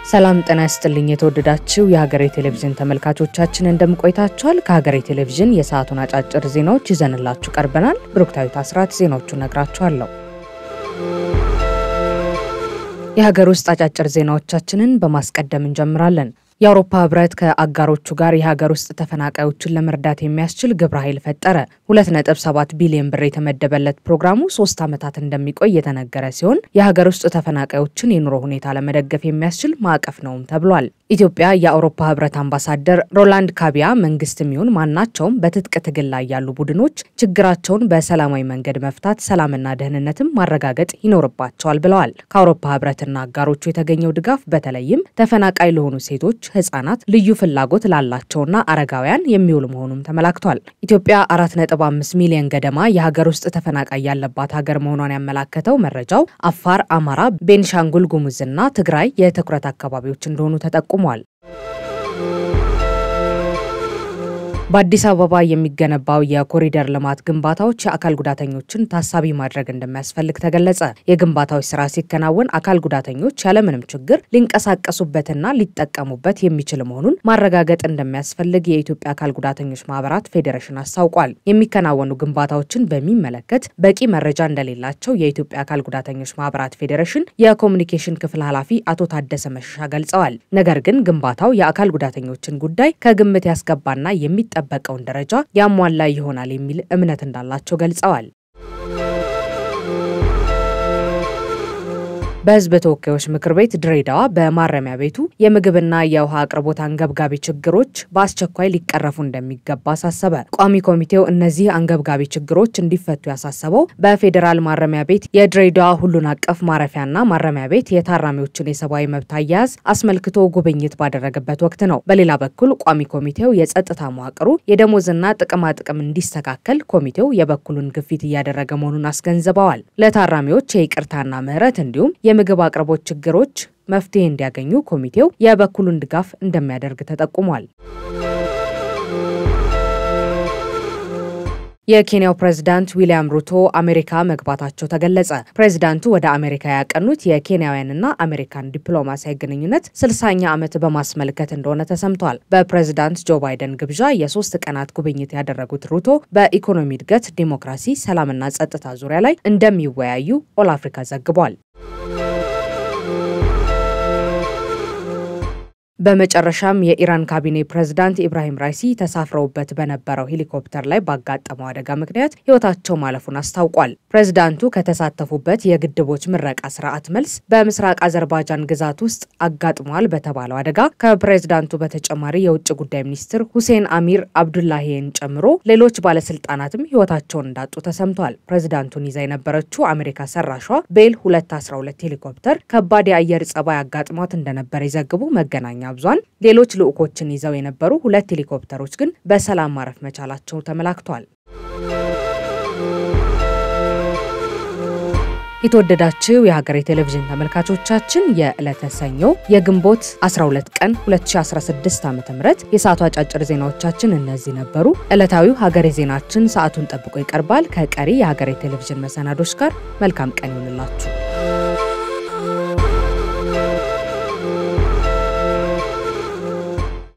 ሰላም ጤና ይስጥልኝ። የተወደዳችሁ የሀገሬ ቴሌቪዥን ተመልካቾቻችን እንደምቆይታችኋል። ከሀገሬ ቴሌቪዥን የሰዓቱን አጫጭር ዜናዎች ይዘንላችሁ ቀርበናል። ብሩክታዊት አስራት ዜናዎቹን ነግራችኋለሁ። የሀገር ውስጥ አጫጭር ዜናዎቻችንን በማስቀደም እንጀምራለን። የአውሮፓ ህብረት ከአጋሮቹ ጋር የሀገር ውስጥ ተፈናቃዮችን ለመርዳት የሚያስችል ግብረ ኃይል ፈጠረ። 2.7 ቢሊዮን ብር የተመደበለት ፕሮግራሙ ሶስት ዓመታት እንደሚቆይ የተነገረ ሲሆን የሀገር ውስጥ ተፈናቃዮችን የኑሮ ሁኔታ ለመደገፍ የሚያስችል ማዕቀፍ ነውም ተብሏል። ኢትዮጵያ የአውሮፓ ህብረት አምባሳደር ሮላንድ ካቢያ መንግስትም ይሁን ማናቸውም በትጥቅ ትግል ላይ ያሉ ቡድኖች ችግራቸውን በሰላማዊ መንገድ መፍታት፣ ሰላምና ደህንነትም ማረጋገጥ ይኖርባቸዋል ብለዋል። ከአውሮፓ ህብረትና አጋሮቹ የተገኘው ድጋፍ በተለይም ተፈናቃይ ለሆኑ ሴቶች ህጻናት ልዩ ፍላጎት ላላቸውና አረጋውያን የሚውል መሆኑም ተመላክቷል። ኢትዮጵያ 4.5 ሚሊዮን ገደማ የሀገር ውስጥ ተፈናቃይ ያለባት ሀገር መሆኗን ያመላከተው መረጃው አፋር፣ አማራ፣ ቤንሻንጉል ጉሙዝና ትግራይ የትኩረት አካባቢዎች እንደሆኑ ተጠቁሟል። በአዲስ አበባ የሚገነባው የኮሪደር ልማት ግንባታዎች የአካል ጉዳተኞችን ታሳቢ ማድረግ እንደሚያስፈልግ ተገለጸ። የግንባታዎች ስራ ሲከናወን አካል ጉዳተኞች ያለምንም ችግር ሊንቀሳቀሱበትና ሊጠቀሙበት የሚችል መሆኑን ማረጋገጥ እንደሚያስፈልግ የኢትዮጵያ አካል ጉዳተኞች ማህበራት ፌዴሬሽን አስታውቋል። የሚከናወኑ ግንባታዎችን በሚመለከት በቂ መረጃ እንደሌላቸው የኢትዮጵያ አካል ጉዳተኞች ማህበራት ፌዴሬሽን የኮሚኒኬሽን ክፍል ኃላፊ አቶ ታደሰ መሸሻ ገልጸዋል። ነገር ግን ግንባታው የአካል ጉዳተኞችን ጉዳይ ከግምት ያስገባና የሚጠ በቀውን ደረጃ ያሟላ ይሆናል የሚል እምነት እንዳላቸው ገልጸዋል። በሕዝብ ተወካዮች ምክር ቤት ድሬዳዋ በማረሚያ ቤቱ የምግብና የውሃ አቅርቦት አንገብጋቢ ችግሮች በአስቸኳይ ሊቀረፉ እንደሚገባ አሳሰበ። ቋሚ ኮሚቴው እነዚህ አንገብጋቢ ችግሮች እንዲፈቱ ያሳሰበው በፌዴራል ማረሚያ ቤት የድሬዳዋ ሁሉን አቀፍ ማረፊያና ማረሚያ ቤት የታራሚዎችን የሰብአዊ መብት አያያዝ አስመልክቶ ጉብኝት ባደረገበት ወቅት ነው። በሌላ በኩል ቋሚ ኮሚቴው የጸጥታ መዋቅሩ የደሞዝና ጥቅማጥቅም እንዲስተካከል ኮሚቴው የበኩሉን ግፊት እያደረገ መሆኑን አስገንዝበዋል። ለታራሚዎች የይቅርታና ምህረት እንዲሁም የምግብ አቅርቦት ችግሮች መፍትሄ እንዲያገኙ ኮሚቴው የበኩሉን ድጋፍ እንደሚያደርግ ተጠቁሟል። የኬንያው ፕሬዝዳንት ዊሊያም ሩቶ አሜሪካ መግባታቸው ተገለጸ። ፕሬዝዳንቱ ወደ አሜሪካ ያቀኑት የኬንያውያንና አሜሪካን ዲፕሎማሲያዊ ግንኙነት ስልሳኛ ዓመት በማስመልከት እንደሆነ ተሰምቷል። በፕሬዝዳንት ጆ ባይደን ግብዣ የሶስት ቀናት ጉብኝት ያደረጉት ሩቶ በኢኮኖሚ እድገት፣ ዲሞክራሲ፣ ሰላምና ጸጥታ ዙሪያ ላይ እንደሚወያዩ ኦል አፍሪካ ዘግቧል። በመጨረሻም የኢራን ካቢኔ ፕሬዝዳንት ኢብራሂም ራይሲ ተሳፍረውበት በነበረው ሄሊኮፕተር ላይ ባጋጠመው አደጋ ምክንያት ሕይወታቸው ማለፉን አስታውቋል። ፕሬዝዳንቱ ከተሳተፉበት የግድቦች ምረቃ ስርዓት መልስ በምስራቅ አዘርባጃን ግዛት ውስጥ አጋጥሟል በተባለው አደጋ ከፕሬዝዳንቱ በተጨማሪ የውጭ ጉዳይ ሚኒስትር ሁሴን አሚር አብዱላሂን ጨምሮ ሌሎች ባለስልጣናትም ሕይወታቸውን እንዳጡ ተሰምቷል። ፕሬዝዳንቱን ይዛ የነበረችው አሜሪካ ሰራሿ ቤል 212 ሄሊኮፕተር ከባድ የአየር ጸባይ አጋጥሟት እንደነበር የዘግቡ መገናኛ ብዙሃን ሌሎች ልዑኮችን ይዘው የነበሩ ሁለት ሄሊኮፕተሮች ግን በሰላም ማረፍ መቻላቸው ተመላክቷል። የተወደዳችው የሀገሬ ቴሌቪዥን ተመልካቾቻችን የዕለተ ሰኞ የግንቦት 12 ቀን 2016 ዓ ም የሰዓቱ አጫጭር ዜናዎቻችን እነዚህ ነበሩ። ዕለታዊው ሀገሬ ዜናችን ሰዓቱን ጠብቆ ይቀርባል። ከቀሪ የሀገሬ ቴሌቪዥን መሰናዶች ጋር መልካም ቀን ይሆንላችሁ።